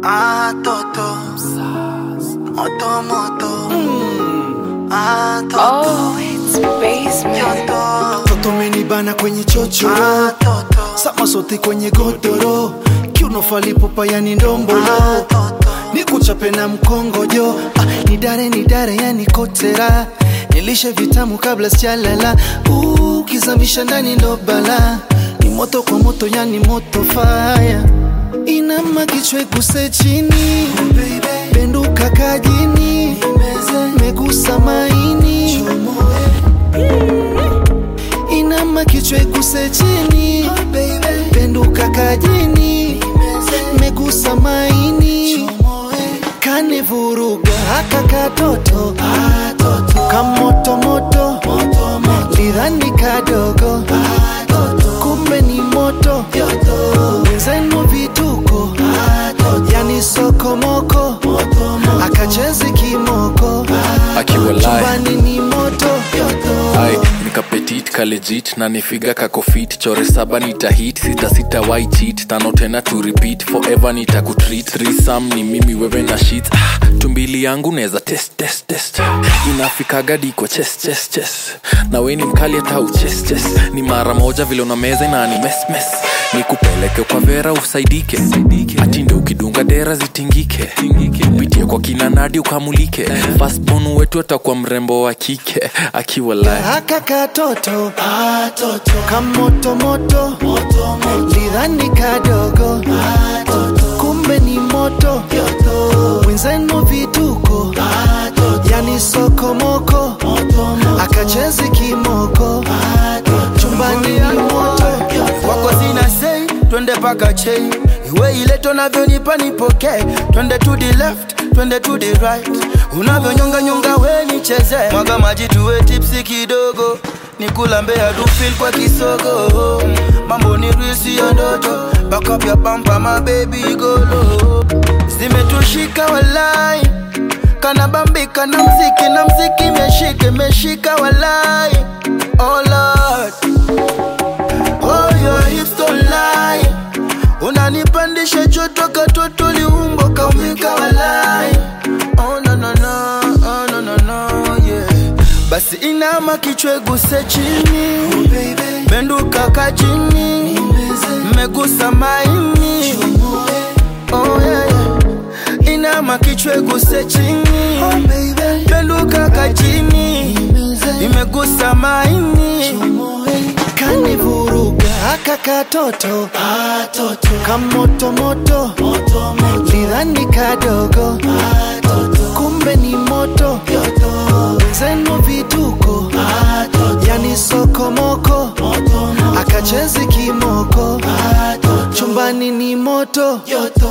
Ah, toto. Moto, moto. Ah, toto. Oh, it's basement. Toto. Toto menibana kwenye chochoro Ah, toto. sama sote kwenye godoro kiuno falipopa yani ndombolo Ah, toto. nikuchape na mkongojo ah, nidare nidare yani kotera nilishe vitamu kabla sijalala ukizamisha ndani ndo bala ni moto kwa moto yani moto faya inama kichwa iguse chini penduka kajini megusa maini inama kichwa iguse chini penduka kajini megusa maini kanivuruga haka katoto kamotomoto lidhani kadogo kumbe ni moto wenzenu vituko yani sokomoko akachezi kimoko Akiwa live. chumbani ni moto Ai, nikapetit kalejit na nifiga kakofit chore saba nitahit sita sita why cheat tano tena to repeat forever nitakutreat threesome ni mimi wewe na shit ah, tumbili yangu neza test test test inafikaga diko chest chest chest na we ni mkali hata uchest chest ni mara moja vile una meza na ni mes mes nikupeleke kwa vera usaidike atinde ukidunga dera zitingike upitie kwa kina nadi ukamulike fastbon wetu atakuwa mrembo wa kike akiwa live haka katoto kamotomoto lidhani kadogo kumbe ni moto wenzenu vituko yani sokomoko akachezi kimoko chumbani ni moto kwako sina sei twende paka chei iwe ile tunavyonipa nipokee twende to the left twende to the right unavyonyonga nyonga we nicheze mwaga maji tuwe tipsi kidogo nikulambea dufil kwa kisogo mambo ni risi ya ndoto bakap ya pampa mabebi golo zimetushika walai kanabambika na mziki na mziki meshika meshika walai oh Lord. Oh, your hips don't lie. Unanipandisha joto katoto liumbo kaumika walai. Oh, no, no, no. Oh, no, no, no, yeah. Basi inama kichwa guse chini benduka kajini megusa maini oh, yeah, yeah. inama kichwa guse chini benduka kajini imegusa maini kanivuruga haka katoto kamotomoto lidhani kadogo kumbe ni moto wenzenu vituko yani sokomoko akachezi kimoko chumbani ni moto